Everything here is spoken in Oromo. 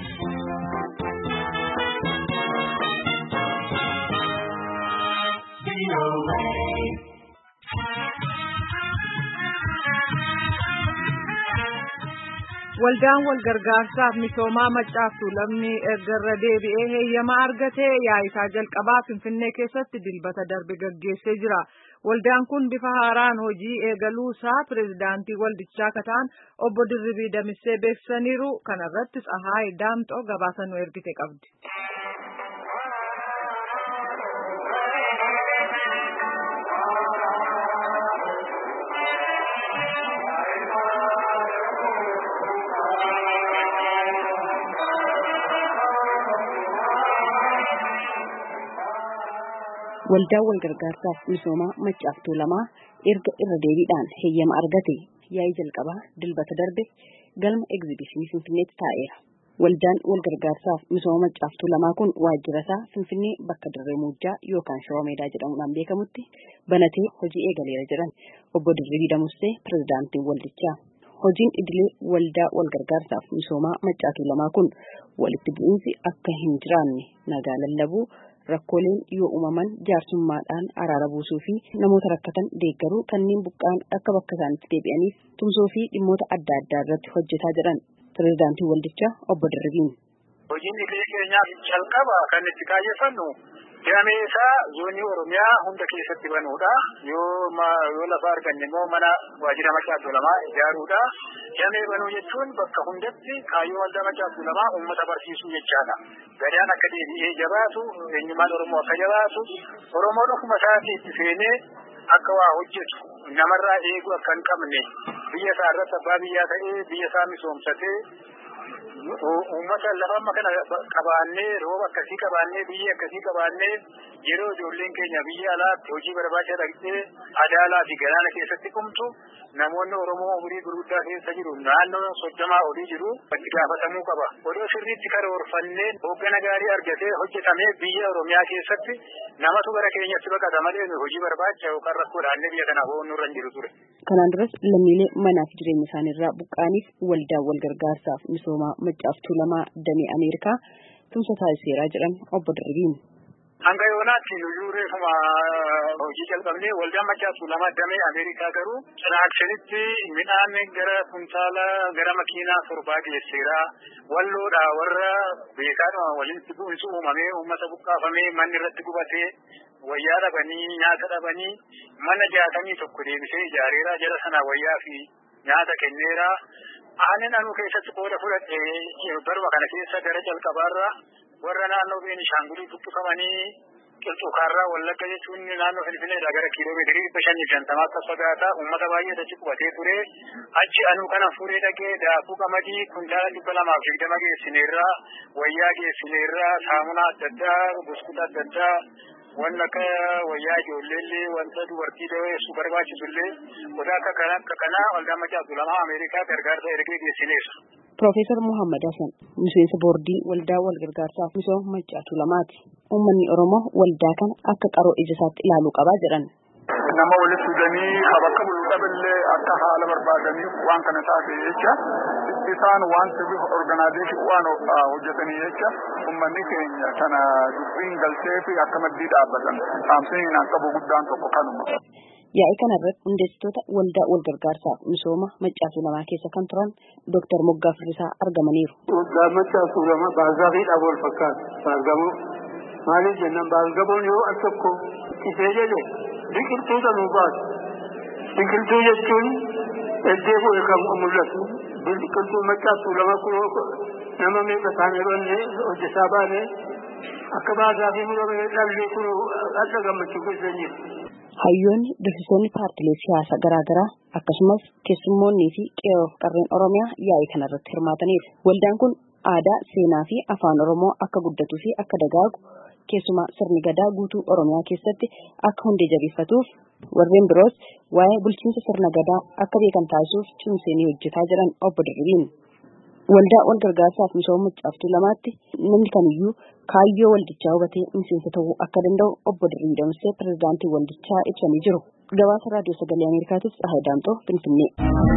Waldaan walgargaarsaaf misoomaa maccaaftuu lamni erga deebi'ee heeyyama argatee yaa'isaa jalqabaa Finfinnee keessatti dilbata darbe gaggeessee jira. Waldaan kun bifa haaraan hojii eegaluusaa pireezidaantii waldichaa kataan obbo Dirribii Damissee beeksisaniiru. Kana irratti Tsahaay Daamxoo gabaasa nu ergite qabdi. Waldaan walgargaarsaaf misoomaa maccaaftuu lamaa erga irra deebiidhaan heeyyama argate yaa'ii jalqabaa dilbata darbe galma egzibishinii Finfinneetti taa'eera. Waldaan walgargaarsaaf misooma maccaaftuu lamaa kun waajjira isaa Finfinnee bakka Dirree Muujjaa yookaan Shawaa Meedaa jedhamuudhaan beekamutti banatee hojii eegaleera jedhan obbo Dirribii Damussee pirezidaantiin waldichaa. Hojiin idilee waldaa walgargaarsaaf misoomaa maccaaftuu lamaa kun walitti bu'iinsi akka hin jiraanne nagaa lallabuu rakkooleen yoo uumaman jaarsummaadhaan araara buusuu fi namoota rakkatan deeggaruu kanneen buqqaan akka bakka isaanitti deebi'aniif tumsoo fi dhimmoota adda addaa irratti hojjetaa jedhan pirezidaantii waldichaa obbo Dirribiin. Hojiin idilee keenyaaf jalqaba kan itti kaayeffannu damee isaa zoonii Oromiyaa hunda keessatti banuudha. Yoo yoo lafa arganne immoo mana waajjira maccaaftuu lamaa ijaaruudha. Damee banuu jechuun bakka hundatti kaayyoo waldaa maccaaftuu lamaa uummata barsiisuu jechaadha. Gadaan akka deebi'ee jabaatu, eenyummaan Oromoo akka jabaatu, Oromoon ofuma isaatii itti seenee akka waa hojjetu namarraa eeguu akka hin qabne biyya isaa irratti abbaa biyyaa ta'ee biyya isaa misoomsatee uummata lafa amma kana qabaannee rooba akkasii qabaannee biyya akkasii qabaannee yeroo ijoolleen keenya biyya alaatti hojii barbaacha dhaqxee adaalaa fi galaana keessatti qumtu namoonni Oromoo umurii gurguddaa keessa jiru naannoo soddomaa olii jiru itti gaafatamuu qaba. Odoo sirriitti karoorfannee hooggana gaarii argatee hojjetamee biyya Oromiyaa keessatti namatu gara keenyatti baqata malee hojii barbaacha yookaan rakkoo dhaannee biyya kana ho'uun nurra hin jiru ture. Kanaan duras lammiilee manaa fi jireenya isaaniirraa buqqaaniif waldaa walgargaarsaaf misoomaa maccaaftuu lamaa damee Ameerikaa tumsa taasiseeraa jedhan obbo Dirribiin. Hanga yoonaatti nuyyuu reefuma hojii jalqabnee waldaan maccaaftuu lama damee Ameerikaa garuu cinaaksanitti midhaan gara kuntaala gara makiinaa torbaa geesseera. Walloodha warra beekaadhuma walitti bu'insi uumamee uummata buqqaafamee manni irratti gubatee wayyaa dhabanii nyaata dhabanii mana jaatamii tokko deebisee ijaareera jala sana wayyaa fi nyaata kenneera. Aannan anuu keessatti qooda fudhadhee barba kana keessa gara jalqabaarra warra naannoo Beenishaangulii buqqifamanii qilxuukaarraa wallagga jechuun naannoo Finfinneedha gara kiiloomeetirii dhibba shanii shantamaa akka fagaata uummata baay'ee achi qubatee ture achi anuu kana fuudhee dhaqee daakuu qamadii kuntaala dhibba lamaaf digdama geessineerra wayyaa geessineerra saamunaa adda addaa buskuta adda addaa waan akka wayyaa ijoolleellee wanta dubartii daweessu barbaachisullee gosa akka kana akka kanaa waldaa maccaaftuu lamaa Ameerikaa gargaarsa ergee geessineerra. Piroofeesar Muhammad Hassan miseensa boordii waldaa walgargaarsaaf misooma maccaaftuu lamaati. Uummanni Oromoo waldaa kana akka qaroo ija isaatti ilaaluu qabaa jedhan. Nama walitti fidanii bakka bulu dhaballee akka haala barbaadaniif waan kana taate jecha isaan waan sirrii organaazeeshin waan hojjetanii jecha uummanni keenya kana dubbiin galtee fi akka maddii dhaabbatan saamsiniin akka guddaan tokko kanuma. Yaa'ii kana irratti hundeessitoota waldaa walgargaarsaaf misooma maccaaftuu lamaa keessa kan turan Dooktar Moggaa Firrisaa argamaniiru. Waldaa maccaaftuu lama baazaafiidhaaf wal fakkaatu baargamoo maaliif jennaan baargamoon yoo al tokko qisee jedhe biqiltuu sanuu baasu. Biqiltuu jechuun eddee bu'e kan mul'atu biqiltuu maccaaftuu lama kun nama meeqa isaanii banne hojjetaa baane akka baasaa fi murame dhalli kun akka gammachuu keessa jiru. Hayyoonni dursitoonni paartilee siyaasaa garaagaraa akkasumas keessummoonnii fi qeerroo qarreen Oromiyaa yaa'ii kanarratti hirmaataniiru. Waldaan kun aadaa, seenaa fi afaan Oromoo akka guddatuu fi akka dagaagu keessumaa sirni gadaa guutuu Oromiyaa keessatti akka hundee jabeeffatuuf warreen biroos waa'ee bulchiinsa sirna gadaa akka beekan taasisuuf cimsee ni hojjetaa jiran obbo Dirribiin. Waldaa wal gargaarsaaf misooma maccaaftuu lamaatti namni kamiyyuu kaayyoo waldichaa hubatee miseensa ta'uu akka danda'u obbo Dirribii Damsee pirezidaantii waldichaa ibsanii jiru. Gabaasa raadiyoo sagalee Ameerikaatiif Tsahaay Daamxoo Finfinnee.